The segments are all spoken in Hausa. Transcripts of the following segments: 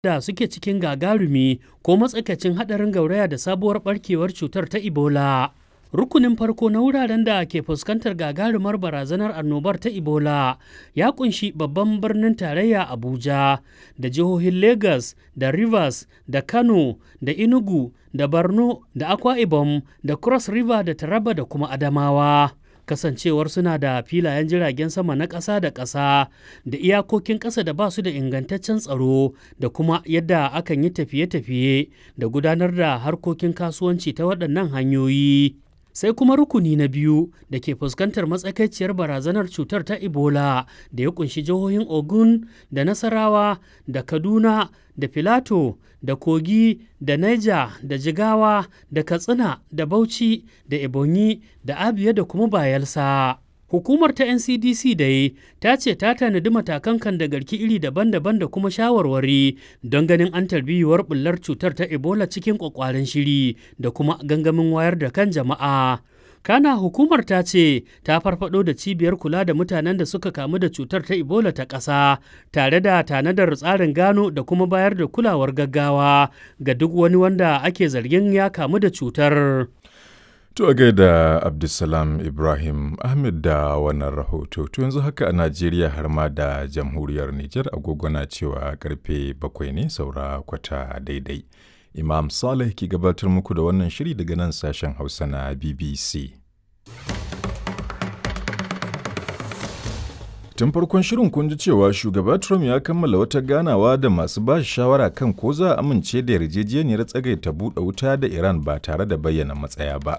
da suke cikin gagarumi ko matsakaicin haɗarin gauraya da sabuwar ɓarkewar cutar ta Ebola. Rukunin farko na wuraren da ke fuskantar gagarumar barazanar annobar ta Ebola ya kunshi babban birnin tarayya Abuja da jihohin Lagos da Rivers da Kano da Enugu da Borno da Akwa Ibom da Cross River da Taraba da kuma Adamawa. kasancewar suna da filayen jiragen sama na ƙasa da ƙasa da iyakokin ƙasa da ba su da ingantaccen tsaro da kuma yadda akan yi tafiye-tafiye da gudanar da harkokin kasuwanci ta waɗannan hanyoyi. sai kuma rukuni na biyu da ke fuskantar matsakaiciyar barazanar cutar ta ebola da ya kunshi jihohin ogun da nasarawa da kaduna da filato da kogi da niger da jigawa da katsina da bauchi da ebonyi da abia da kuma bayelsa Hukumar ta NCDC dai ta ce ta tanadi matakan kan da garki iri daban-daban da kuma shawarwari don ganin an tarbiyuwar bullar cutar ta Ebola cikin kwakwaren shiri da kuma gangamin wayar da kan jama'a. Kana hukumar ta ce ta farfado da cibiyar kula da mutanen da suka kamu da cutar ta Ebola ta ƙasa tare da tanadar tsarin gano da kuma bayar da kulawar gaggawa ga duk wani wanda ake zargin ya kamu da cutar. To a gaida Abdulsalam Ibrahim Ahmed da wannan rahoto. To yanzu haka a Najeriya har ma da jamhuriyar Nijar agogo na cewa karfe bakwai ne saura kwata daidai. Imam Saleh ke gabatar muku da wannan shiri daga nan sashen Hausa na BBC. Tun farkon shirin kun ji cewa shugaba Trump ya kammala wata ganawa da masu ba shawara kan ko za a amince da yarjejeniyar tsagaita buɗe wuta da Iran ba tare da bayyana matsaya ba.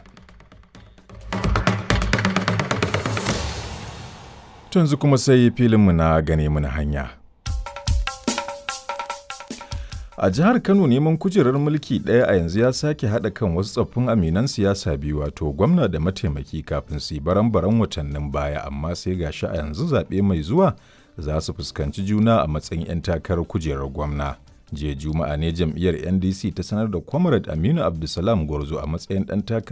yanzu kuma sai filinmu na gane mana hanya. A jihar Kano neman kujerar mulki ɗaya a yanzu ya sake haɗa kan wasu tsoffin aminan siyasa biyu wato gwamna da mataimaki kafin su yi baran-baran watannin baya amma sai gashi a yanzu zaɓe mai zuwa za su fuskanci juna a matsayin 'yan takarar kujerar gwamna. Jiya Juma'a ne jam'iyyar NDC ta sanar da Comrade Aminu Abdulsalam Gwarzo a matsayin ɗan takarar